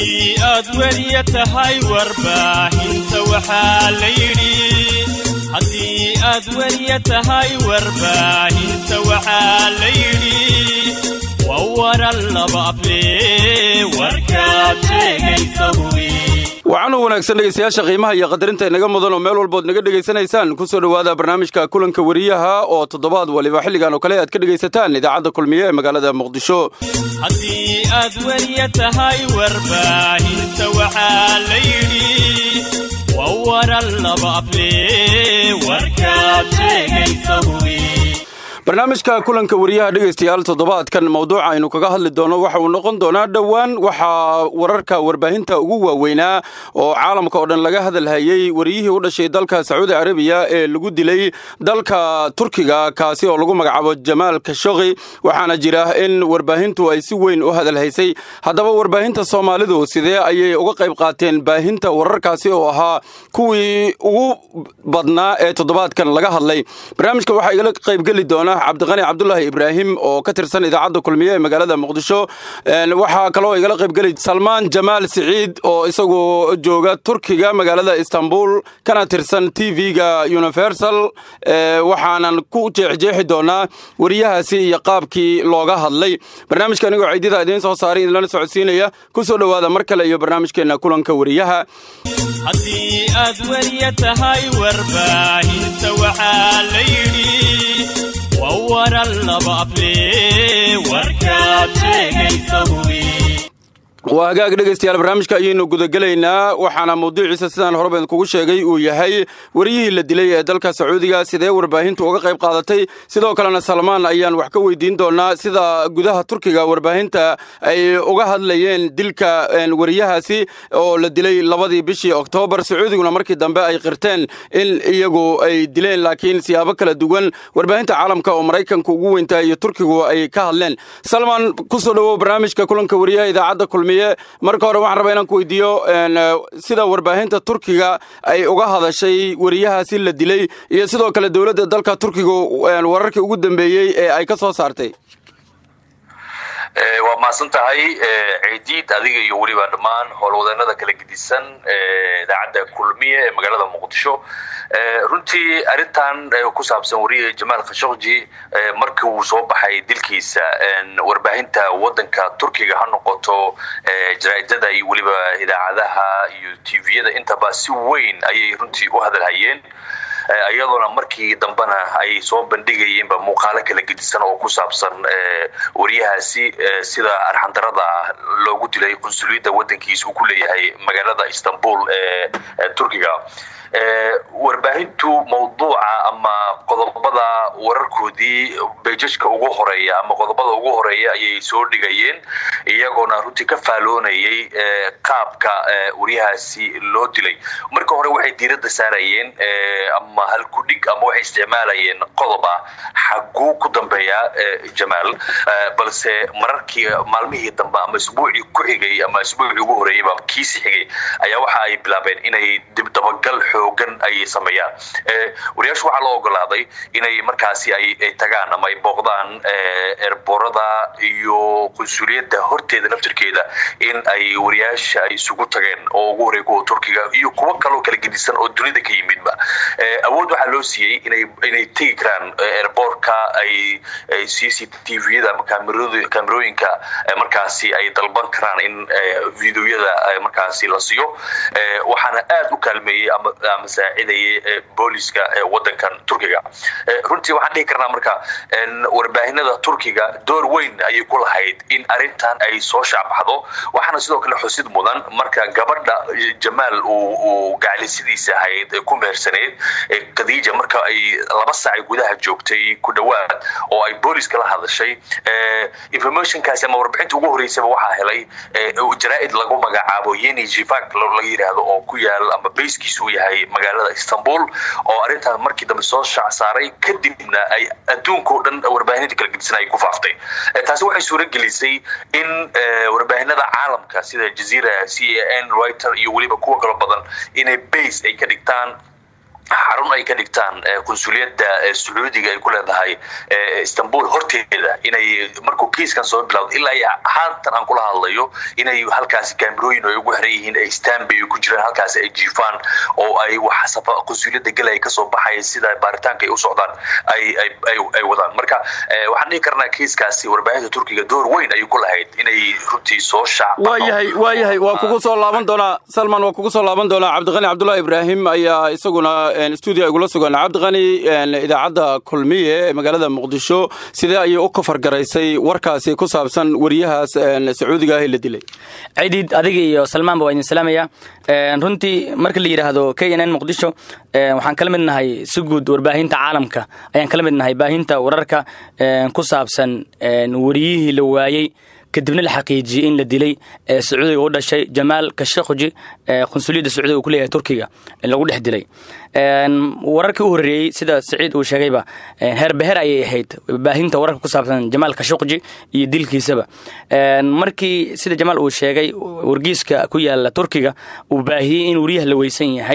haddii aad weliya tahay warbaahinta waxaa la yidhi haddii aad weliya tahay warbaahinta waxaa la yidhi waa waran laba aflee warkaad sheegaysa hubi waxaanu wanaagsan dhegaystayaasha qiimaha iyo qadarinta inaga mudan oo meel walbood naga dhegaysanaysaan ku soo dhowaada barnaamijka kulanka weriyaha oo toddobaad waliba xilligan oo kale aad ka dhegaysataan idaacadda kulmiye ee magaalada muqdisho haddii aad weliya tahay warbaahinta waxaa la yidhi waa waran laba aflee warkaad sheegaysa hubi barnaamijka kulanka weriyaha dhegaystayaal toddobaadkan mawduuca aynu kaga hadli doono waxa uu noqon doonaa dhowaan waxaa wararka warbaahinta ugu waaweynaa oo caalamka oo dhan laga hadalhayey wariyihii u dhashay dalka sacuudi carabiya ee lagu dilay dalka turkiga kaasi oo lagu magacaabo jamaal kashoqi waxaana jira in warbaahintu ay si weyn u hadalhaysay haddaba warbaahinta soomaalidu sidee ayay uga qayb qaateen baahinta wararkaasi oo ahaa kuwii ugu badnaa ee toddobaadkan laga hadlay barnaamijka waxaa igala qaybgeli doona cabdiqani cabdulaahi ibraahim oo ka tirsan idaacadda kulmiye ee magaalada muqdisho waxaa kaloo igala qaybgeli salmaan jamaal siciid oo isagu jooga turkiga magaalada istanbul kana tirsan t v-ga universal waxaanan ku jeexjeexi doonaa weriyahaasi iyo qaabkii looga hadlay barnaamijka anigoo ciidida idiin soo saaray idinlana socodsiinaya ku soo dhowaada mar kale iyo barnaamijkeenna kulanka weriyaha haddii aad weliya tahay warbaahinta waxaa la yidhi waa waran laba aflee warkaad sheegaysa hubi waa hagaag dhegaystayaal barnaamijka ayaynu gudagelaynaa waxaana mawduuciisa sidaan horeba idinkugu sheegay uu yahay wariyihii la dilay ee dalka sacuudiga sidee warbaahintu uga qayb qaadatay sidoo kalena salmaan ayaan wax ka weydiin doonaa sida gudaha turkiga warbaahinta ay uga hadlayeen dilka wariyahaasi oo la dilay labadii bishii oktoobar sacuudiguna markii dambe ay qirteen in iyagu ay dileen laakiin siyaabo kala duwan warbaahinta caalamka oo maraykanka ugu weyntaa iyo turkigu ay ka hadleen salmaan kusoo dhowow barnaamijka kulanka wariyaha idaacadda kulmiye marka hore waxaan rabaa inaan ku weydiiyo sida warbaahinta turkiga ay uga hadashay weriyahaasi la dilay iyo sidoo kale dowladda dalka turkiga wararkii ugu dambeeyey ee ay ka soo saartay waa mahadsan tahay ciidiid adiga iyo weliba dhammaan howlwadeennada kala gedisan idaacadda kulmiye ee magaalada muqdisho runtii arrintan ku saabsan wariye jamaal khashokji markii uu soo baxay dilkiisa warbaahinta waddanka turkiga ha noqoto jaraa'idada iyo weliba idaacadaha iyo tviyada intaba si weyn ayay runtii u hadalhayeen iyadoona markii dambena ay soo bandhigayeenba muuqaalo kala gedisan oo ku saabsan wariyahaasi sida arxandarada loogu dilay qunsuliyadda waddankiisa uu ku leeyahay magaalada istanbul ee turkiga warbaahintu mawduuca ama qodobada wararkoodii bejajka ugu horeeya ama qodobada ugu horeeya ayay soo dhigayeen iyagoona runtii ka faaloonayay qaabka wariyahaasi loo dilay marka hore waxay diiradda saarayeen ama halkudhig ama waxay isticmaalayeen qodob ah xaguu ku dambeeya jamaal balse mararkii maalmihii dambe ama isbuucii ku xigay ama isbuucii ugu horeeyayba kiisi xigay ayaa waxa ay bilaabeen inay dibdabagal xoogan ayay sameeyaan wariyaashu waxaa loo ogolaaday inay markaasi ay tagaan ama ay booqdaan eerboorada iyo qunsuliyadda horteeda naftirkeeda in ay wariyaasha ay isugu tageen oo ugu horey kuwa turkiga iyo kuwo kaloo kala gedisan oo dunida ka yimidba awood waxaa loo siiyey inay inay tegi karaan eerboorka ay c c t v-yada ama kaamerooyinka markaasi ay dalban karaan in videoyada markaasi la siiyo waxaana aad u kaalmeeyey ama saacidayay booliska wadankan turkiga runtii waxaan dhihi karnaa marka warbaahinada turkiga door weyn ayay ku lahayd in arintan ay soo shaacbaxdo waxaana sidoo kale xusid mudan marka gabadha jamaal uu gaclisidiisa ahayd ku mehersaneyd khadiija marka ay laba saac gudaha joogtay ku dhowaad oo ay booliska la hadashay informationkaasi ama warbixinta ugu horeysaba waxaa helay jaraa'id lagu magacaabo yeni jivak laga yidhaahdo oo ku yaal ama bayskiisa uu yahay magaalada istanbul oo arrintan markii dambe soo shaac saaray kadibna ay adduunka o dhan warbaahinada kala gedisan ay ku faaftay taasi waxay suura gelisay in warbaahinada caalamka sida jazeera c a n writer iyo weliba kuwa kalo badan inay base ay ka dhigtaan xarun ay ka dhigtaan qunsuliyadda sacuudiga ay ku leedahay istanbul horteeda inay markuu kiiskan soo bilowda ilaa haatan aan kula hadlayo inay halkaasi kaamirooyin ay ugu xiran yihiin ay stanby ay ku jiraan halkaasi ay jiifaan oo ay wax qunsuliyadda gelaya kasoo baxaya sida baaritaanka ay u socdaan ay wadaan marka waxaan dhihi karnaa kiiskaasi warbaahinta turkiga door weyn ayay ku lahayd inay runtii soo shaawayahay waayahay waa kugu soo laaban doonaa salman waa kugu soo laaban doonaa cabdiqani cabdullahi ibraahim ayaa isaguna stuudio igula sugan cabdiqani idaacadda kulmiye ee magaalada muqdisho sidee ayay u kafargaraysay warkaasi ku saabsan wariyahaas sacuudiga ah ee la dilay ciidid adiga iyo salmaanba waa idin salaamaya runtii marka la yidhaahdo k n n muqdisho waxaan kala mid nahay si guud warbaahinta caalamka ayaan kala mid nahay baahinta wararka ku saabsan wariyihii la waayey kadibna la xaqiijiyey in la dilay ee sacuudiga u dhashay jamaal kashakhuji qunsuliyadda sacuudiga uu ku leeyahay turkiga lagu dhex dilay wararkii u horreeyey sida saciid uu sheegayba heerbeher ayay ahayd baahinta wararka ku saabsan jamaal kashakhuji iyo dilkiisaba markii sida jamaal uu sheegay wargiiska ku yaala turkiga uu baahiyey in wariyaha la weysan yahay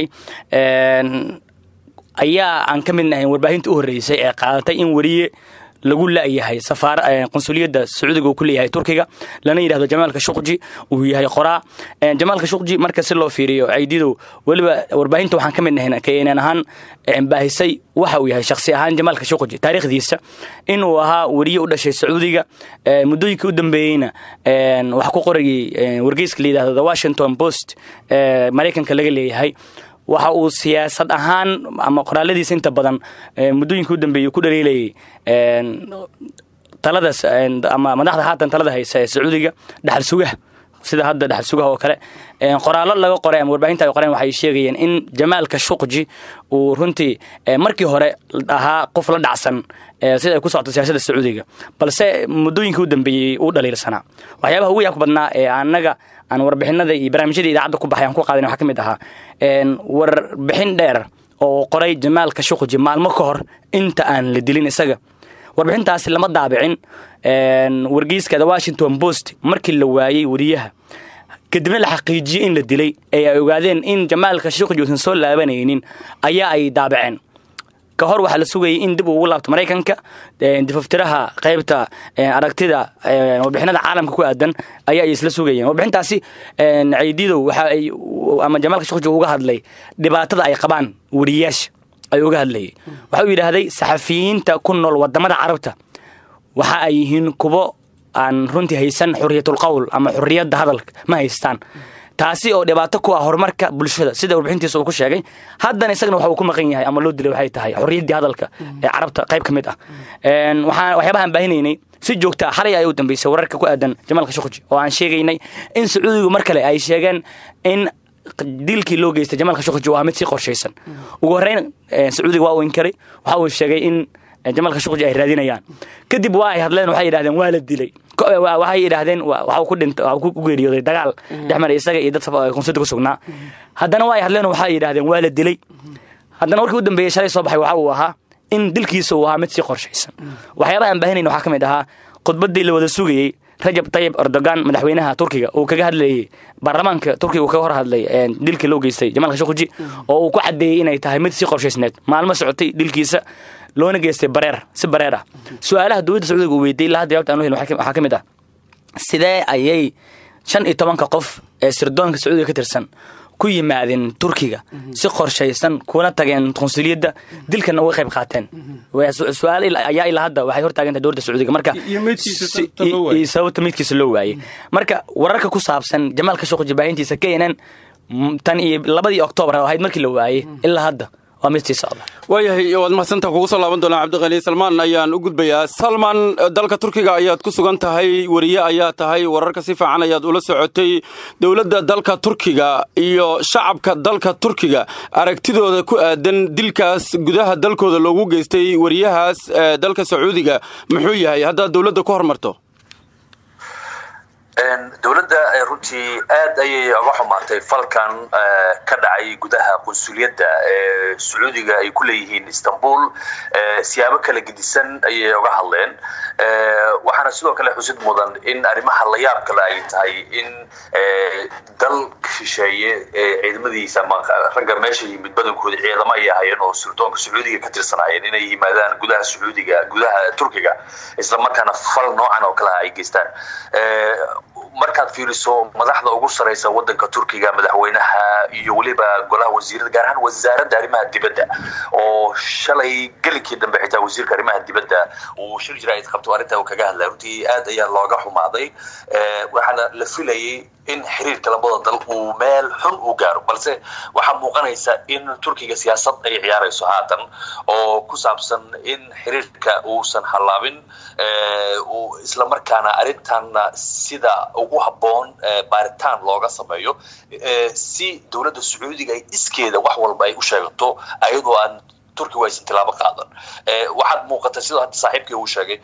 ayaa aan ka mid nahayn warbaahinta u horreysay ee qaadatay in wariye lagu la'yahay qunsuliyadda sacuudiga uu ku leeyahay turkiga lana yidhahdo jamaalka shuqji uu yahay qoraa jamaalka shuqji marka si loo fiiriyo caydidow weliba warbaahinta waxaan ka mid nahayn keenan ahaan baahisay waxa uu yahay shakhsi ahaan jamaalka shuqji taariikhdiisa inuu ahaa weriye u dhashay sacuudiga muddooyinkii u dambeeyeyna wax ku qorayay wargeyska la yidhahdo the washington post maraykanka laga leeyahay waxa uu siyaasad ahaan ama qoraaladiisa inta badan muddooyinka u dambeeyey ku dhaliilayay taladaas ama madaxda haatan talada haysa ee sacuudiga dhaxal sugaha sida hadda dhaxal sugaha oo kale qoraallo laga qoray ama warbaahinta ay qoreen waxay sheegayeen in jamaalka shuqji uu runtii markii hore ahaa qof la dhacsan sida ay ku socoto siyaasadda sacuudiga balse muddooyinkii u dambeeyey uu dhaliilsanaa waxyaabaha ugu yaabka badnaa ee annaga aan warbixinada iyo barnaamijyada idaacadda ku baxay aan ku qaadan waxaa ka mid ahaa warbixin dheer oo qoray jamaalka shuqji maalmo ka hor inta aan la dilin isaga warbixintaasi lama daabicin wargeyska the washington post markii la waayey wariyaha kadibna la xaqiijiyey in la dilay ee ay ogaadeen in jamaalka shuqji uusan soo laabanaynin ayaa ay daabiceen ka hor waxaa la sugayay in dib ugu laabto maraykanka difaftiraha qaybta aragtida warbixinada caalamka ku aadan ayaa ay isla sugayeen warbixintaasi caydidow waxa ay ama jamaalka shuqji uga hadlay dhibaatada ay qabaan wariyaasha ay uga hadlayay waxa uu yidhaahday saxafiyiinta ku nool wadamada carabta waxa ay yihiin kuwo aan runtii haysan xuriyatul qowl ama xuriyadda hadalka ma haystaan taasi oo dhibaato ku ah horumarka bulshada sida warbixintiisa uu ku sheegay haddana isagana waxa uu ku maqan yahay ama loo dilay waxay tahay xorriyaddii hadalka ee carabta qayb ka mid ah waxaan waxyaabahaan baahinaynay si joogta ah xalay ay u dambeysay wararka ku aadan jamaalka shuqji oo aan sheegaynay in sacuudigu mar kale ay sheegeen in dilkii loo geystay jamaalka shuqji waa mid si qorshaysan ugu horreyn sacuudiga waa uu inkaray waxa uu sheegay in jamaalka shuqji ay raadinayaan kadib waa ay hadleen waxay yidhahdeen waa la dilay waxay yidhaahdeen waxa ku dhintay waxa ku geeriyooday dagaal dhex maray isaga iyo dad konsulta ku sugnaa haddana waa ay hadleen waxay yidhahdeen waa la dilay haddana warkii u dambeeyey shalay soo baxay waxa uu ahaa in dilkiisa uu ahaa mid si qorshaysan waxyaabaha aan baahinayn waxaa ka mid ahaa khudbaddii la wada sugayey rajab tayib erdogan madaxweynaha turkiga uu kaga hadlayey baarlamaanka turkiga uu kaga hor hadlay dilkii loo geystay jamaalka shuqji oo uu ku caddeeyey inay tahay mid si qorshaysneed maalmo socotay dilkiisa loona geystay bareer si bareer ah su-aalaha dowladda sacuudiga uu weydiiyey ilaa hadda jawaabta aan u helin waxaa ka mid ah sidee ayay shan iyo tobanka qof ee sirdoonka sacuudiga ka tirsan ku yimaadeen turkiga si qorshaysan kuna tageen qunsuliyadda dilkana uga qayb qaateen su-aal ayaa ilaa hadda waxay hortaagantahay dowladda sacuudiga marka iyo sababta midkiisa loo waayey marka wararka ku saabsan jamaalka shuqji baahintiisa k n n tan iyo labadii oktoobar ahayd markii la waayey ilaa hadda waa mid sii socda waayahay waad mahadsantaa kugu soo laaban doonaa cabdiqani salmaan ayaan u gudbayaa salman dalka turkiga ayaad ku sugan tahay weriye ayaa tahay wararka si fiican ayaad ula socotay dowladda dalka turkiga iyo shacabka dalka turkiga aragtidooda ku aadan dilkaas gudaha dalkooda loogu geystay weriyahaas dalka sacuudiga muxuu yahay haddaad dowladda ku hormarto dowladda runtii aad ayay uga xumaatay falkan ka dhacay gudaha qunsuliyadda ee sacuudiga ay ku leeyihiin istanbul siyaabo kala gedisan ayay uga hadleen waxaana sidoo kale xusid mudan in arrimaha la yaab kale ay tahay in dal shisheeye ciidamadiisa ama ragga meesha yimid badankooda ciidamo ay ahayeen oo sirdoonka sacuudiga ka tirsanaayeen inay yimaadaan gudaha sacuudiga gudaha turkiga isla markaana fal noocan oo kale ay geystaan markaad fiiriso madaxda ugu saraysa wadanka turkiga madaxweynaha iyo weliba golaha wasiirada gaar ahaan wasaaradda arrimaha dibadda oo shalay gelinkii dambe xitaa wasiirka arrimaha dibadda uu shir jira qabto arrintaa uu kaga hadlay runtii aad ayaa looga xumaaday waxaana la filayay in xiriirka labada dal uu meel xun u gaaro balse waxaa muuqanaysa in turkiga siyaasad ay ciyaarayso haatan oo ku saabsan in xiriirka uusan hallaabin isla markaana arrintanna sida ugu habboon baaritaan looga sameeyo si dowladda sacuudiga ay iskeeda wax walba ay u sheegato ayadoo aan turkigu aysan tilaabo qaadan waxaad muuqata sidoo hadda saaxiibkii uu sheegay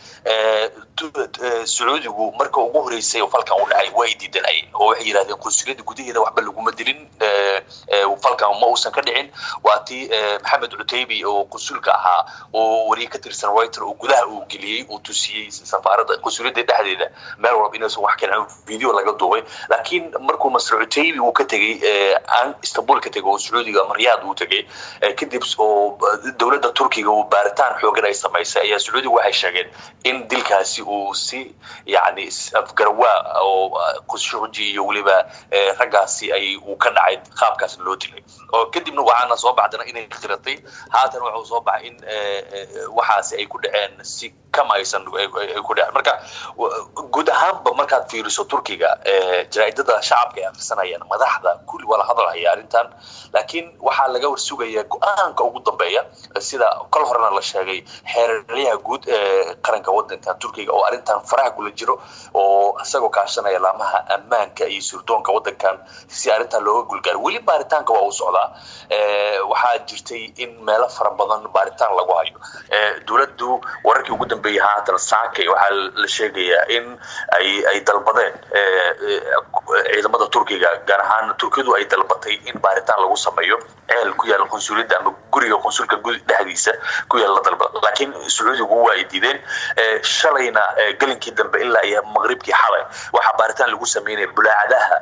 sacuudigu marka ugu horeysay oo falkan u dhacay waa ay diidanayeen oo waxay yidhahdeen qunsuliyadda gudaheeda waxba laguma dilin falkan ma uusan ka dhicin waa tii maxamed cutaybi oo qunsulka ahaa oo wariye ka tirsan reuters oo gudaha uu geliyey uu tusiyey safaaradda qunsuliyadda dhexdeeda meel walba inaysan wax keenan video laga duubay laakiin markuu masr cutaybi uu ka tegey istanbul ka tegey oo sacuudiga ama riyaad uu tegey kadib oo dowladda turkiga uu baaritaan xoogan ay samaysay ayaa sacuudiga waxay sheegeen in dilkaasi uu si yani afgarawaa oo qushuuji iyo weliba raggaasi ay uu ka dhacay qaabkaas loo dilay oo kadibna waxaana soo baxdana inay khiratay haatan wuxuu soo baxay in waxaasi ay ku dhaceen si kama aysan ku dhaceen marka guud ahaanba markaad fiiriso turkiga jaraa'idada shacabka ay akhrisanayaan madaxda kulli waa la hadalhaya arrintan laakiin waxaa laga warsugaya go-aanka ugu dambeeya sida kol horena la sheegay xeeraryaha guud ee qaranka wadanka turkiga oo arrintan faraha kula jiro oo isagoo kaashanaya laamaha ammaanka iyo surdoonka wadankan si arrintan looga gulgaaro weli baaritaanka waa uu socdaa waxaa jirtay in meelo fara badan baaritaan lagu hayo dowladdu wararkii ugu dambeeyey haatan saake waxaa la sheegayaa in ay ay dalbadeen ciidamada turkiga gaar ahaan turkiyadu ay dalbatay in baaritaan lagu sameeyo ceel ku yaala qunsuliyadda ama guriga qunsulka dhexdiisa ku yaala la dalbada laakiin sacuudigu waa ay diideen shalayna gelinkii dambe ilaa iyo maqribkii xalay waxaa baaritaan lagu sameynaya bulaacadaha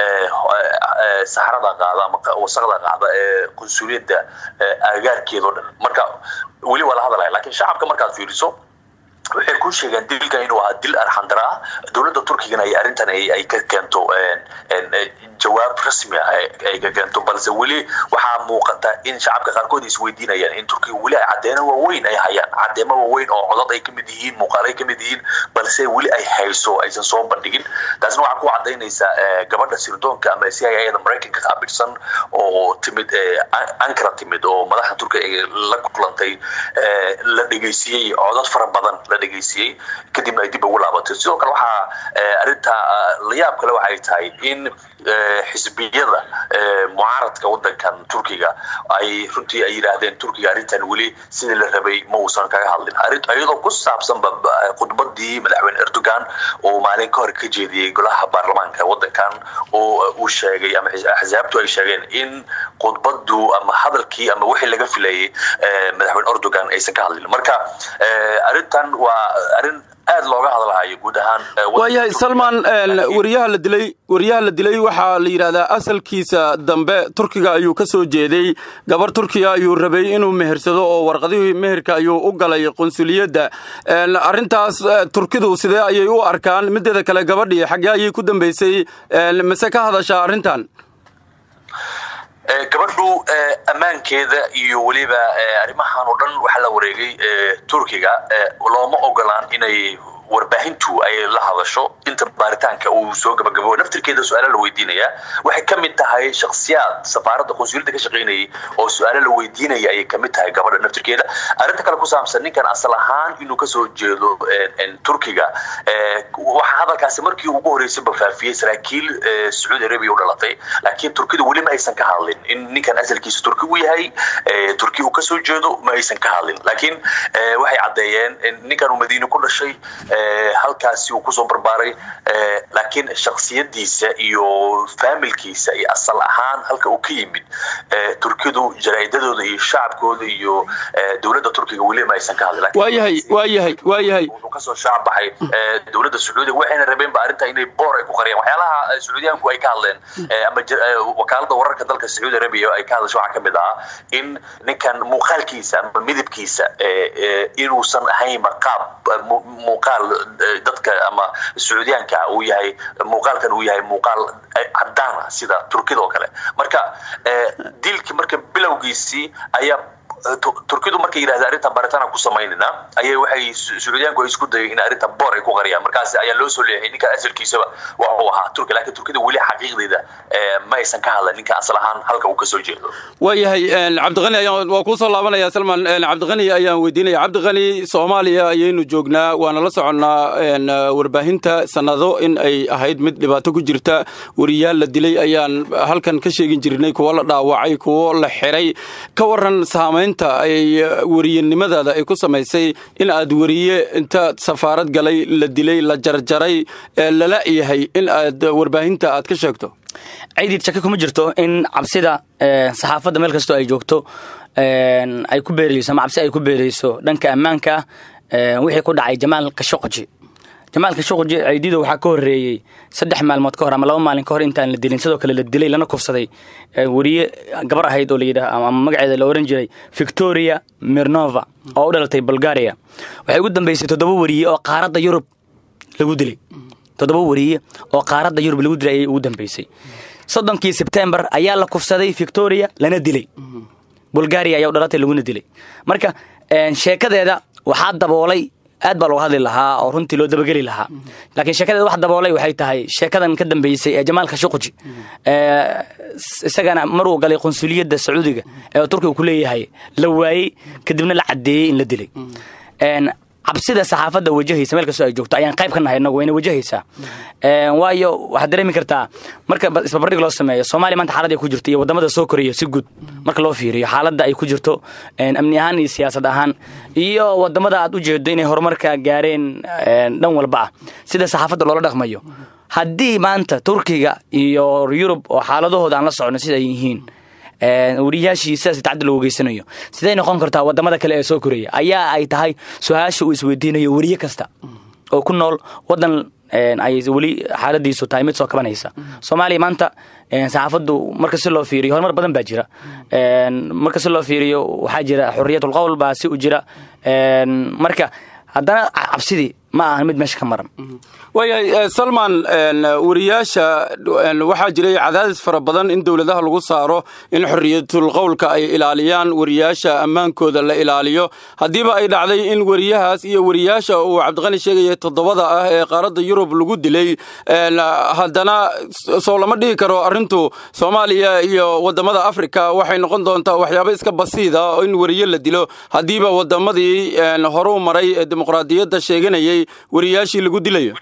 saxrada qaada ama wasaqda qaada ee qunsuliyadda agaarkeeda o dhan marka weli waa la hadalaya lakiin shacabka markaad fiiriso waxay ku sheegeen dilkan inuu ahaa dil arxandara ah dowladda turkigana ay arrintan ay ka keento jawaab rasmi ah ay ka keento balse weli waxaa muuqata in shacabka qaarkood isweydiinayaan in turkiga weli ay caddeeno waaweyn ay hayaan caddeemo waaweyn oo codad ay kamid yihiin muuqaal ay kamid yihiin balse weli ay hayso aysan soo bandhigin taasna waxaa ku cadaynaysaa gabadha sirdoonka ama c i ada maraykanka qaabilsan oo timid ankara timid oo madaxa turkiga la kulantay la dhegeysiiyey codad fara badan la dhegeysiiyey kadibna ay dib ugu laabatay sidoo kale waxaa arrinta la yaab kale waxay tahay in xisbiyada mucaaradka wadankan turkiga ay runtii ay yidhaahdeen turkiga arrintan weli sidii la rabay ma uusan kaga hadlin iyadoo ku saabsanba khudbadii madaxweyne erdogan oo maalin ka hor ka jeediyey golaha baarlamaanka wadankan oo uu sheegay ama axsaabtu ay sheegeen in khudbadu ama hadalkii ama wixii laga filayay madaxweyne erdogan aysan ka hadlin marka arrintan waa arrin aad looga hadlahayo guud ahaan waayahay salman wariyaha la dilay wariyaha la dilay waxaa la yidhahdaa asalkiisa dambe turkiga ayuu ka soo jeeday gabar turkiya ayuu rabay inuu mehersado oo warqadihii meherka ayuu u galay qunsuliyadda arrintaas turkidu sidee ayay u arkaan mideeda kale gabadhii xaggee ayay ku dambaysay mase ka hadashaa arrintan gabadhu ammaankeeda iyo weliba arrimahan oo dhan waxaa la wareegay turkiga looma ogolaan inay warbaahintu ay la hadasho inta baaritaanka uu soo gabagabo naftirkeeda su-aalo la weydiinaya waxay ka mid tahay shaksiyaad safaaradda qunsuliyadda ka shaqaynayay oo su-aalo la weydiinaya ayay kamid tahay gabadha naftirkeeda arrinta kale ku saabsan ninkan asal ahaan inuu kasoo jeedo turkiga waxaa hadalkaasi markii ugu horeysay bafaafiyey saraakiil sacuudi arabia u dhalatay laakiin turkidu weli ma aysan ka hadlin in ninkan asalkiisa turki u yahay turki uu kasoo jeedo ma aysan ka hadlin laakiin waxay caddeeyeen ninkan uu madiine ku dhashay halkaasi uu kusoo barbaaray laakiin shaksiyadiisa iyo faamilkiisa iyo asal ahaan halka uu ka yimid turkidu jaraa'idadooda iyo shacabkooda iyo dowladda turkiga weli ma aysan ka hadlin waayahay waayahay waayahay wuxuu kasoo shacab baxay dowladda sacuudiga waxayna rabeen ba arrinta inay boor ay ku qariyaan waxyaalaha sacuudiyaanku ay ka hadleen ama wakaalada wararka dalka sacuudi arabia ay ka hadasho waxaa kamid ahaa in ninkan muuqaalkiisa ama midabkiisa inuusan ahaynba qaab muuqaal dadka ama sacuudiyaanka uu yahay muuqaalkan uu yahay muuqaal cadaan ah sida turkida oo kale marka dilkii marka bilowgiisii ayaa turkidu markay yidhahda arrintan baaritaan ku samaynayna ayay waxay sacuudiyaanku ay isku dayay in arrintan boor ay ku qariyaan markaas ayaa loo soo leexiyay ninka asalkiisaba waxuu ahaa turki laakiin turkida weli xaqiiqdeeda ma aysan ka hadlan ninka asal ahaan halka uu kasoo jeedo waayahay cabdiqani ayaan waa kuu soo laabanaya salman cabdiqani ayaan weydiinaya cabdiqani soomaaliya ayaynu joognaa waana la soconnaa warbaahinta sanado in ay ahayd mid dhibaato ku jirta wariyaal la dilay ayaan halkan ka sheegin jirnay kuwo la dhaawacay kuwo la xiray ka waran saamayn ay weriyenimadaada ay ku samaysay in aad weriye inta safaarad galay la dilay la jarjaray lala yahay in aad warbaahinta aad ka sheegto ciidid shaki kuma jirto in cabsida saxaafadda meel kastoo ay joogto ay ku beerayso ama cabsi ay ku beerayso dhanka ammaanka wixii ku dhacay jamaal kashoqoji jamaal kashoqoji ciidido waxaa ka horreeyey saddex maalmood ka hor ama laba maalin ka hor intaan la dilin sidoo kale la dilay lana kufsaday weriye gabar ahayd oo layidhaah ama magaceeda la ohan jiray victoria mirnova oo u dhalatay bulgaria waxay ugu dambeysay toddoba weriye oo qaaradda yurub lagu dilay toddoba weriye oo qaaradda yurub lagu dilay ayay ugu dambeysay soddonkii sebtembar ayaa la kufsaday victoria lana dilay bulgaria ayaa u dhalatay laguna dilay marka sheekadeeda waxaa daboolay aad baa looga hadli lahaa oo runtii loo dabageli lahaa laakiin sheekadeeda wax daboolay waxay tahay sheekadan ka dambeysay ee jamaalka shuquji isagana maruu galay qunsuliyadda sacuudiga ee turkiga ku leeyahay la waayey kadibna la caddeeyey in la dilay cabsida saxaafadda wajahaysa meel kastoo ay joogto ayaan qayb ka nahay inagu wayna wajahaysaa waayo waxaad dareemi kartaa marka isbarbardhig loo sameeyo soomaaliya maanta xaalad ay ku jirto iyo waddamada soo koraya si guud marka loo fiiriyo xaaladda ay ku jirto amni ahaan iyo siyaasad ahaan iyo waddamada aad u jeedo inay horumarka gaareen dhan walba ah sida saxaafadda loola dhaqmayo haddii maanta turkiga iyo yurub oo xaaladahooda aan la socno sida ay yihiin weriyaashii sidaas tacaddi loogu geysanayo siday noqon kartaa wadamada kale ee soo koraya ayaa ay tahay su-aasha uu isweydiinayo weriye kasta oo ku nool wadan ay weli xaaladiisu tahay mid soo kabanaysa soomaaliya maanta saxaafaddu marka si loo fiiriyo horumar badan baa jira marka si loo fiiriyo waxaa jira xuriyatulqowl baa si u jira marka haddana cabsidii ma ahan mid meesha ka maran waayahay salman wariyaasha waxaa jiray cadaadis fara badan in dowladaha lagu saaro in xoriyatul qowlka ay ilaaliyaan wariyaasha ammaankooda la ilaaliyo haddiiba ay dhacday in weriyahaas iyo weriyaasha uu cabdiqani sheegaya toddobada ah ee qaaradda yurub lagu dilay haddana soo lama dhihi karo arrintu soomaaliya iyo waddamada afrika waxay noqon doontaa waxyaabo iska basiida in weriye la dilo haddiiba waddamadii horuu maray ee dimuqraadiyadda sheeganayay weriyaashii lagu dilayo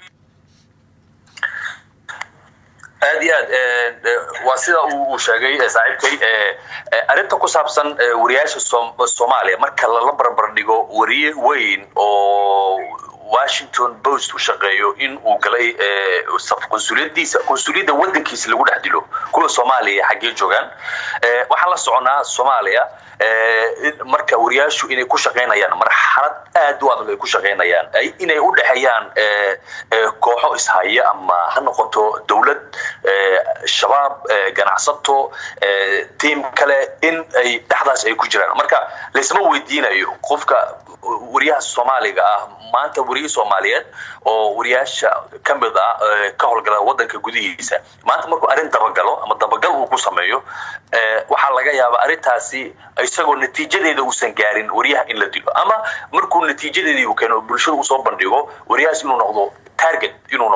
aad iyo aad waa sida uu sheegay saaxiibkay arrinta ku saabsan wariyaasha soomaaliya marka lala barbar dhigo wariye weyn oo washington post u shaqeeyo in uu galay qunsuliyadiisa qunsuliyadda wadankiisa lagu dhex dilo kuwa soomaaliya xaggee joogaan waxaan la soconaa soomaaliya marka wariyaashu inay ku shaqaynayaan marxalad aad u adag ay ku shaqaynayaan inay u dhexeeyaan kooxo ishaya ama ha noqoto dowlad shabaab ganacsato tiim kale in ay dhexdaas ay ku jiraan marka laysma weydiinayo qofka wariyaha soomaaliga ah maanta wariye soomaaliyeed oo wariyaasha ka mid ah ka howlgala wadanka gudihiisa maanta markuu arrin dabagalo ama dabagal uu ku sameeyo waxaa laga yaabaa arrintaasi isagoo natiijadeeda uusan gaarin wariyaha in la dilo ama markuu natiijadeedii uu keeno bulshada usoo bandhigo wariyahaas inuu noqdo target inuu noqdo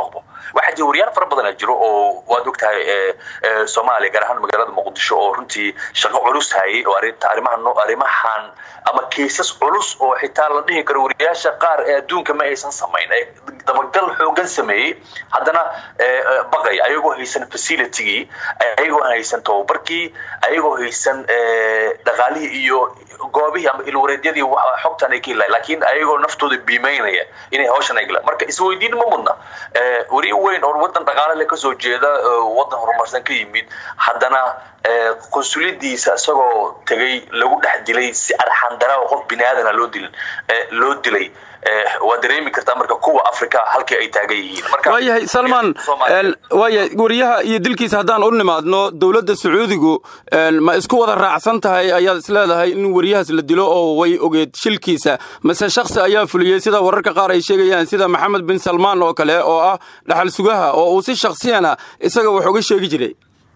waxaa jira wariyaal fara badan jiro oo waad ogtahay soomaaliya gaar ahaan magaalada muqdisho oo runtii shaqo culus hayay oo arinta arrimahan arrimahan ama kiisas culus oo xitaa la dhihi karo wariyaasha qaar ee adduunka ma aysan samayn ee dabagal xoogan sameeyey haddana baqay ayagoo haysan facilitygii ayagoo haysan tababarkii ayagoo haysan dhaqaalihii iyo goobihii ama ilwareedyadii xogtan ay ka helayan laakiin ayagoo naftooda biimeynaya inay hawshan ay galaan marka isweydiin ma mudna wariye weyn oo wadan dhaqaale le kasoo jeeda wadan horumarsan ka yimid haddana qonsuliyadiisa isagoo tegay lagu dhex dilay si arxandara oo qof bini aadana loo dilin loo dilay waa dareemi kartaa marka kuwa africa halkii ay taagan yihiin waayahay salman waayahay wariyaha iyo dilkiisa haddaan u nimaadno dowladda sacuudigu ma isku wada raacsan tahay ayaad isleedahay in wariyahaas la dilo oo way ogeed shilkiisa mase shaksi ayaa fuliyey sida wararka qaar ay sheegayaan sida maxamed bin salmaan oo kale oo ah dhaxal sugaha oo uu si shaksiyana isaga wax uga sheegi jiray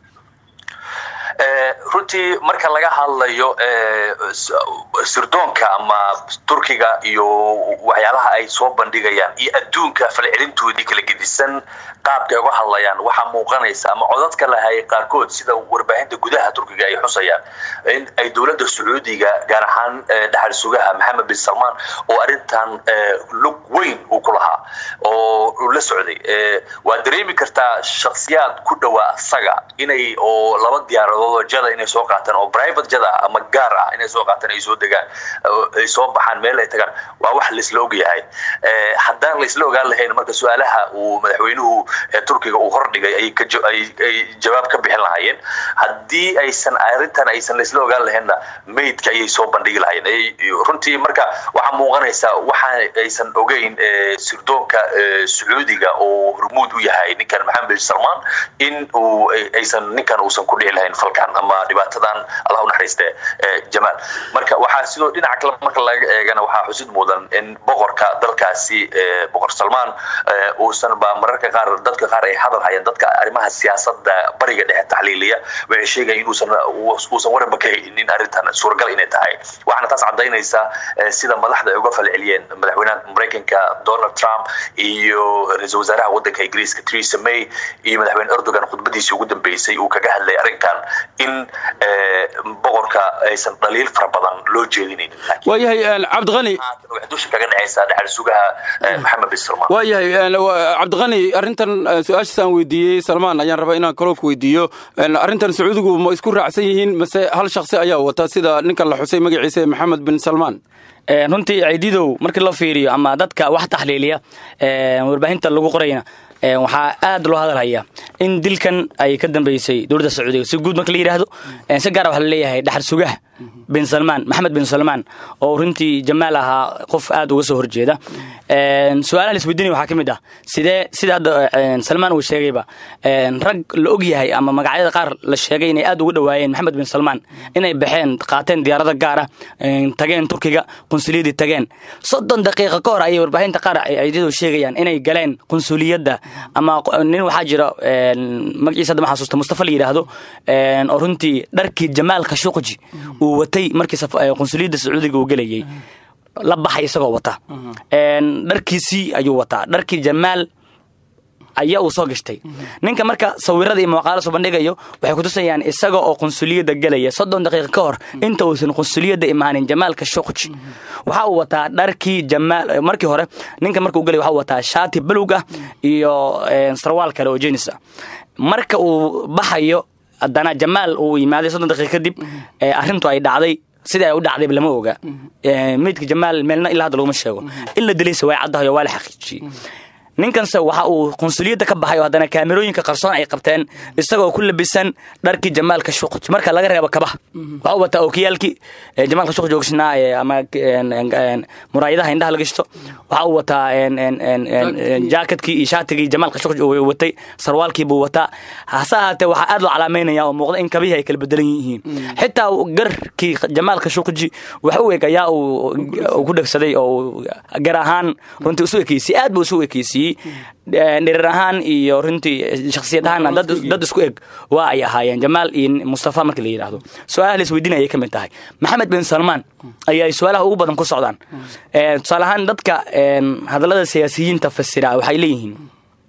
runtii marka laga hadlayo sirdoonka ama turkiga iyo waxyaalaha ay soo bandhigayaan iyo adduunka falcelintoodii kala gedisan qaabka ay uga hadlayaan waxaa muuqanaysa ama codadka lahayay qaarkood sida warbaahinta gudaha turkiga ay xusayaan in ay dowladda sacuudiga gaar ahaan dhaxal sugaha maxamed bin salmaan oo arrintan lug weyn uu ku lahaa oo la socday waa dareemi kartaa shaksiyaad ku dhowaa isaga inay oo laba diyaaradood jada inay soo qaataan oo private jada ama gaar ah inay soo qaataan ay soo degaan ay soo baxaan meel ay tagaan waa wax laisla ogyahay haddaan laisla ogaan lahayn marka su-aalaha uu madaxweynuhu turkiga uu hordhigay ay jawaab ka bixin lahaayeen haddii aysan arrintan aysan laisla ogaan lahaynna maydka ayay soo bandhigi lahaayeen runtii marka waxaa muuqanaysa waxa aysan ogeyn sirdoonka sacuudiga oo hormuud u yahay ninkan maxamed bin salmaan in uu aysan ninkan uusan ku dhici lahayn falkan ama dhibaatadan allah unaxariiste jamaal marka waxaa sidoo dhinaca kale marka laga eegana waxaa xusid mudan in boqorka dalkaasi boqor salmaan uusan ba mararka qaar dadka qaar ay hadal hayaan dadka arrimaha siyaasada bariga dhexe taxliiliya waxay sheegayaan inuusan uusan waranba ka haynin arrintan suuragal inay tahay waxaana taas cadaynaysa sida madaxda ay uga falceliyeen madaxweynaha maraykanka donald trump iyo ra-iisul wasaaraha wadanka ingiriiska theresa may iyo madaxweyne erdogan khudbadiisii ugu dambeysay uu kaga hadlay arrinkan in boqorka aysan dhaliil fara badan loo jeedinayn waayahay cabdiqani dusha kaga dhacaysa dhaxal sugaha maxamed bin salmaan waayahay cabdiqani arrintan su-aashaas aan weydiiyey salmaan ayaan rabaa inaan kaloo ku weydiiyo arrintan sacuudigu ma isku raacsan yihiin mase hal shaksi ayaa wata sida ninkan la xusay magaciisa maxamed bin salmaan runtii ciididow markii loo fiiriyo ama dadka wax taxliiliya warbaahinta lagu qorayna waxaa aad loo hadalhaya in dilkan ay ka dambeysay dowladda sacuudiga si guud marka la yidhaahdo si gaara waxaa laleeyahay dhaxal sugaha bin salmaan maxamed bin salmaan oo runtii jamaal ahaa qof aad uga soo horjeeda su-aalaha la isweydiinaya waxaa ka mid ah sidee sida hadda salmaan uu sheegayba rag la og yahay ama magacyada qaar la sheegay inay aad ugu dhowaayeen maxamed bin salmaan inay baxeen qaateen diyaarada gaara tageen turkiga qunsuliyadii tageen soddon daqiiqa ka hor ayay warbaahinta qaar ciidadu sheegayaan inay galeen qunsuliyadda ama nin waxaa jira magaciisa hadda ma xasuusta mustafa la yidhaahdo oo runtii dharkii jamaal khashuqji uu watay markii qunsuliyadda sacuudiga uu gelayay la baxay isagoo wata dharkiisii ayuu wataa dharkii jamaal ayaa uu soo gashtay ninka marka sawirada iyo muuqaala soo bandhigayo waxay kutusayaan isaga oo qunsuliyadda gelaya soddon daqiiqa ka hor inta uusan qunsuliyadda imaanin jamaalka shuqji waxa uu wataa dharkii jamaal markii hore ninka marka uu gelaya waxa uu wataa shaati balug ah iyo sarwaal kale oo jenis ah marka uu baxayo haddana jamaal uu yimaaday soddon daqiiqa kadib arrintu ay dhacday sida ay u dhacdayba lama oga meydka jamaal meelna ilaa hadda laguma sheego in la dilaysa way caddahay oo waa la xaqiijiyey ninkanse waxa uu qunsuliyadda ka baxay oo haddana kaamerooyinka qarsoon ay qabteen isagoo ku labisan dharkii jamaalka shuqj marka laga reebo kabaha waxa uu wataa okiyaalkii jamaalka shuqj oogshnaa ama muraayadaha indhaha la gashto waxa uu wataa jaakatkii iyo shaatigii jamaalka shuqj uu watay sarwaalkii buu wataa hase ahaatee waxaa aad loo calaameynaya oo muuqda in kabihii ay kala bedelan yihiin xitaa garkii jamaalka shuqji wax u eg ayaa uu ku dhegsaday oo gar ahaan runtii isu ekeysiyey aad buu isu ekeysiyey dhirir ahaan iyo runtii shaksiyad ahaan dad isku eg waa ay ahaayeen jamaal iyo mustafa markii la yidhaahdo su-aalaha la isweydiinaya ayay ka mid tahay maxamed bin salmaan ayaa su-aalaha ugu badan ku socdaan tusaale ahaan dadka hadallada siyaasiyiinta fasira waxay leeyihiin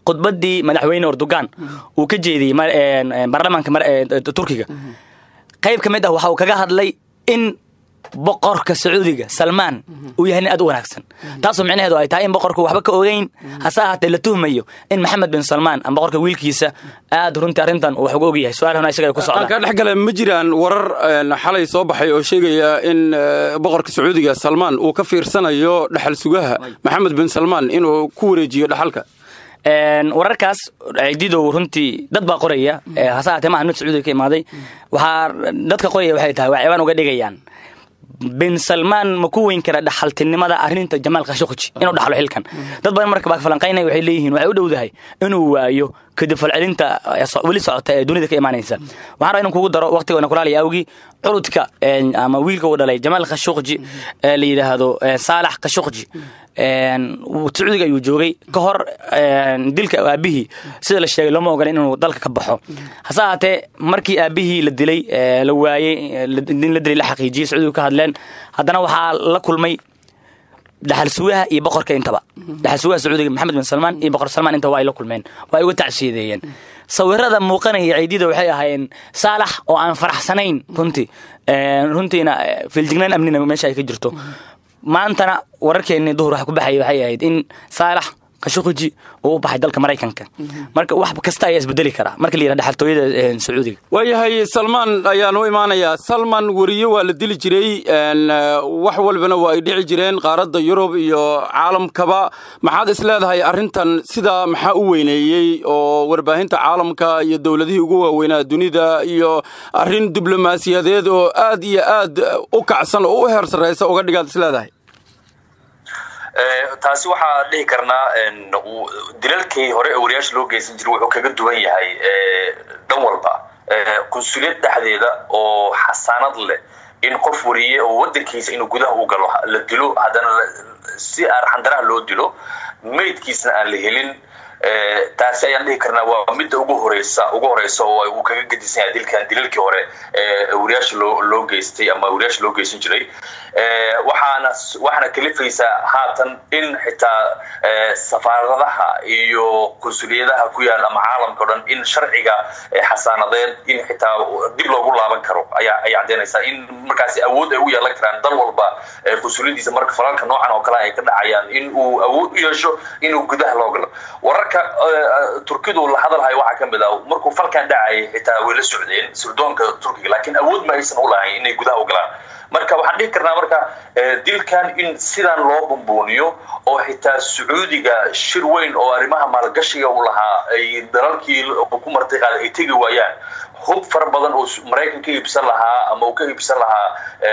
khudbadii madaxweyne erdogan uu ka jeediyey mar- een, een, baarlamaanka mar- ee, turkiga qayb ka mid ah waxa uu kaga hadlay in boqorka sacuudiga salmaan uu yahay nin aad u wanaagsan taasoo micnaheedu ay tahay in boqorku waxba ka ogeyn hase ahaatee la tuhmayo in maxamed bin salmaan ama boqorka wiilkiisa aad runtii arrintan uu wax uga ogyahay su-aalhuna isaga ay ku aan socdaan kaa dhex gale ma jiraan warar een, xalay soo baxay oo sheegaya in eh, boqorka sacuudiga salmaan uu ka fiirsanayo dhaxal sugaha maxamed bin salmaan inuu ku wareejiyo dhaxalka Een, wararkaas ciididow runtii dad baa qoraya ee, hase ahaatee maaha mid sacuudiga ka imaaday waxaa dadka qoraya waxay tahay waa ciwaan uga dhigayaan bin salmaan ma ku weyn kara dhaxaltinimada arrinta jamaal khashogji inuu dhaxlo xilkan dad badan marka baa falanqaynaya waxay leeyihiin waxay u dhowdahay inuu waayo kadib falcelinta ee so- weli socota ee dunida ka imaanaysa waxaan rabaa inaan kugu daro waqtigoona kulaalaya awgii curudka een, ama wiilka uu dhalay jamaal khashogji ee la yidhaahdo ee, saalax khashogji een, wuu- sacuudiga ayuu joogay ka hor een, dilka aabihii sida la sheegay looma ogola inuu dalka ka baxo hase ahaatee markii aabihii la dilay ee, la waayey ee, la- in la dilay la xaqiijiyey sacuudiga ka hadleen haddana waxaa la kulmay dhaxal sugaha iyo boqorka intaba dhaxal sugaha sacuudiga maxamed bin salmaan iyo boqor salmaan intaba waa ay la kulmeen waa ay uga tacsiideeyeen sawirada muuqanaya ciidida waxay ahaayeen saalax oo aan faraxsanayn runtii Een, runtiina eh, filjignaan amnina meesha ay ka jirto maantana wararkeennii duhur waxa ku baxaya waxay ahayd in saalax khashogji uu u baxay dalka maraykanka marka wax kasta ayaa isbedeli karaa marka la yidhaha dhaxaltooyada eh, sacuudiga waayahay salmaan ayaan u imaanayaa salman weriye waa la dili jiray een, eh, wax walbana waa ay dhici jireen qaaradda yurub iyo caalamkaba maxaad is leedahay arrintan sidaa maxaa u weyneeyey oo warbaahinta caalamka iyo dowladihii ugu waaweynaa dunida iyo arrin diblomaasiyadeed oo aad iyo aad u kacsan oo u heer sarraysa uga dhigaad is leedahay Eh, taasi waxaa dhihi karnaa en, uu- dilalkii hore ee wariyaasha loo geysan jiray wuxuu kaga duwan yahay eh, dhan walba Eh, qunsuliyad dhexdeeda oo xasaanad leh in qof wariye oo wadankiisa inuu gudaha u galo la dilo haddana la- si arxandaraha loo dilo maydkiisna aan la helin Eh, taasi ayaan dhihi karnaa waa midda ugu horeysa ugu horeysa oo uu kaga gedisan yahay dilkan dilalkii hore ee wariyaasha loo loo geystay ama wariyaasha loo geysan jiray Eh, waxaana waxaana kalifaysaa haatan in xitaa eh, safaaradaha iyo qunsuliyadaha ku yaal ama caalamka o dhan in sharciga eh, xasaanadeed in xitaa dib loogu laaban karo ayaa ay caddeynaysaa in markaasi awood ay u yeelan karaan dal walba eh, qunsuliyadiisa marka falalka noocan oo kale ay ka dhacayaan in uu awood u yeesho inuu gudaha loo galo wararka eh, turkidu la hadalhayo waxaa ka mid ah markuu falkan dhacayay xitaa way la socdeen sirdoonka turkiga laakiin awood ma aysan u lahayn inay gudaha u galaan marka waxaan dhihi karnaa marka eh, dilkan in sidan loo bumbuuniyo oo xitaa sacuudiga shir weyn oo arrimaha maalgashiga u lahaa ay dalalkii ku martay qaada ay tegi waayaan hub fara badan oo maraykan ka iibsan lahaa ama uu ka iibsan lahaa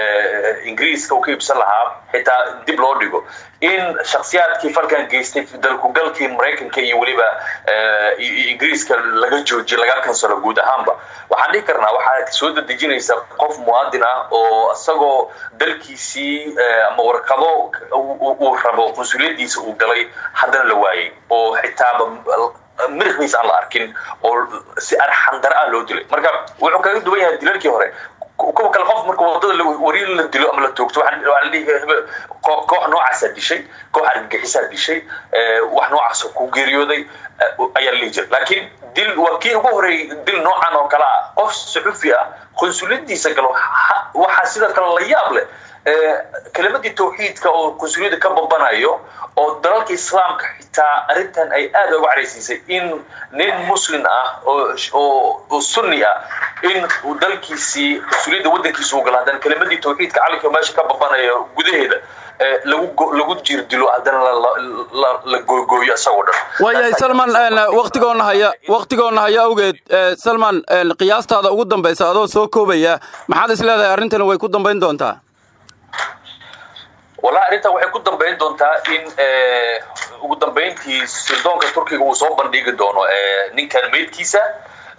eh, ingiriiska uu ka iibsan lahaa xitaa dib loo dhigo in shakhsiyaadkii falkan geystay dalkugalkii maraykanka iyo weliba eh, iyo- iyo ingiriiska laga joojiyo laga kansalo guud ahaanba waxaan dhihi karnaa waxaa soo dedejinaysa qof muwaadin ah oo isagoo dalkiisii eh, ama warqado uu- uu uu rabo qunsuliyadiisa uu galay haddana la waayey oo xitaaba miriqiisa aan la arkin oo si arxandara ah loo dilay marka wuxuu kaga duwan yahay dilalkii hore kuwa kale qof marka wadada la- wariir la dilo ama la toogto waxaa waxaa la dhihi hebel- koox koox noocaasaa dishay koox argagixisaa dishay eh, wax noocaas ku geeriyooday eh, ayaa la dhihi jira laakiin dil waa kii ugu horeeyey dil noocan oo kale ah qof suxufi ah qunsuliyadiisa galo ha- waxaa sidoo kale la yaab leh eh, kelimadii tawxiidka oo qunsuliyada ka babanayo oo dalalka islaamka xitaa arrintan ay aad uga caraysiisay in nin muslim ah oo oo oo sunni ah in uu dalkiisii qunsuliyadda wadankiisa uu galo haddana kelimadii tawxiidka calinka meesha ka babanayo gudaheeda eh, lagu go- lagu jiir dilo haddana la- la- la- la googooyo isagoo dhan waayahay salman een, waqtigoona haya waqtigoona haya awgeed eh, salman een, qiyaastaada ugu dambaysa adoo soo koobaya maxaad is leedahay arrintani way ku dambayn doontaa wallahi arrintan waxay ku dambayn doontaa in eh, ugu dambayntii sirdoonka turkiga uu soo bandhigi doono eh, ninkan meydkiisa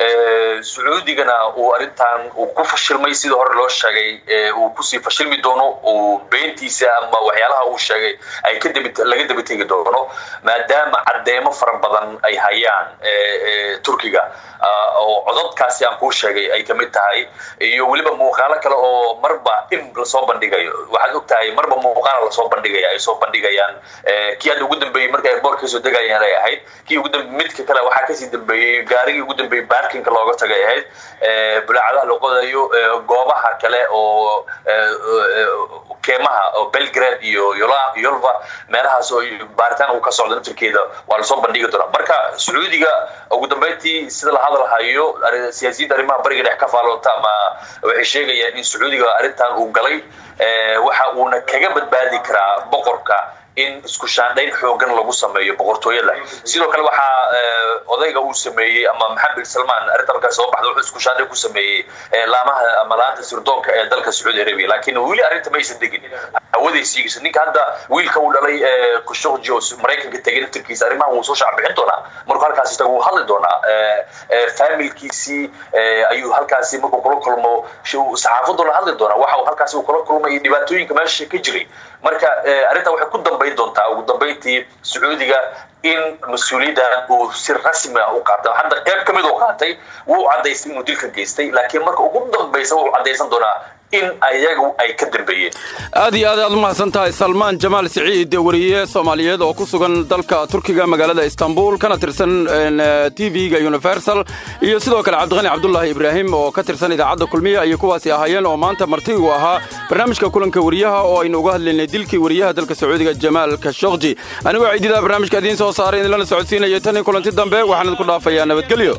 sacuudigana uu arrintan uu ku fashilmay sidii hore loo sheegay uu kusii fashilmi doono uu beentiisa ama waxyaalaha uu sheegay ay ka laga daba tegi doono maadaama caddeemo fara badan ay hayaan turkiga oo cododkaasi aan kuu sheegay ay kamid tahay iyo weliba muuqaalo kale oo marba in lasoo bandhigayo waxaad og tahay marba muuqaala lasoo bandhigaya ay soo bandhigayaan kii hadda ugu dambeeyey marka airboortka kasoo degayaan ay ahayd kii ugu midka kale waxaa kasii dambeeyey gaarigii ugu dambeeyey baarkinka looga tagay ahayd bulaacadaha la qodayo goobaha kale oo keemaha oo belgrade iyo yolva meelahaas oo baaritaan uu ka socdo naftirkeeda waa lasoo bandhigi doonaa marka sacuudiga ugu dambeyntii sida la hadalhayo siyaasiyiinta arrimaha bariga dhex ka faaloota ama waxay sheegayaan in sacuudiga arrintan uu galay waxa uuna kaga badbaadi karaa boqorka in isku shaandhayn xoogan lagu sameeyo boqortooyada sidoo kale waxaa odayga uu sameeyey ama maxamed bin salman arrinta markaa soo baxda wuxuu isku shaandhayn ku sameeyey laamaha ama laanta sirdoonka ee dalka sacuudi arabia laakiin weli arrinta maysan degin hawaday siigayso ninka hadda wiilka uu dhalay kushokji oo maraykanka tegay naftirkiisa arrimaha wuu soo shacbixin doonaa markuu halkaasi tago wuu hadli doonaa familkiisii ayuu halkaasi markuu kula kulmo saxaafaddu la hadli doonaa waxa uu halkaasi uu kula kulmay dhibaatooyinka meesha ka jiray marka arrinta waxay ku dambayn doontaa ugu dambayntii sacuudiga in mas-uuliyaddan uu si rasmi ah u qaata hadda qayb ka mid oo qaatay wuu caddaystay inuu dilka geystay laakiin marka ugu dambaysa wuu caddaysan doonaa in ayagu ay ka dambeeyeen aad iyo aad aad u mahadsan tahay salmaan jamaal siciid wariye soomaaliyeed oo ku sugan dalka turkiga magaalada istanbul kana tirsan t v-ga universal iyo sidoo kale cabdiqani cabdulaahi ibraahim oo ka tirsan idaacadda kulmiya ayay kuwaasi ahaayeen oo maanta marti uu ahaa barnaamijka kulanka wariyaha oo aynu uga hadlaynay dilkii wariyaha dalka sacuudiga jamaal kashokji anigoo ciidida barnaamijka idiin soo saaray idinlana socodsiinaya tan iyo kulanti dambe waxaan idinku dhaafayaa nabadgelyo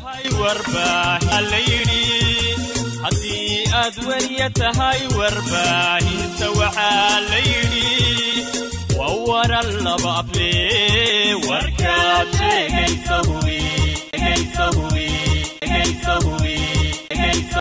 haddii aad weliya tahay warbaahinta waxaa la yidhi waa waran laba aflee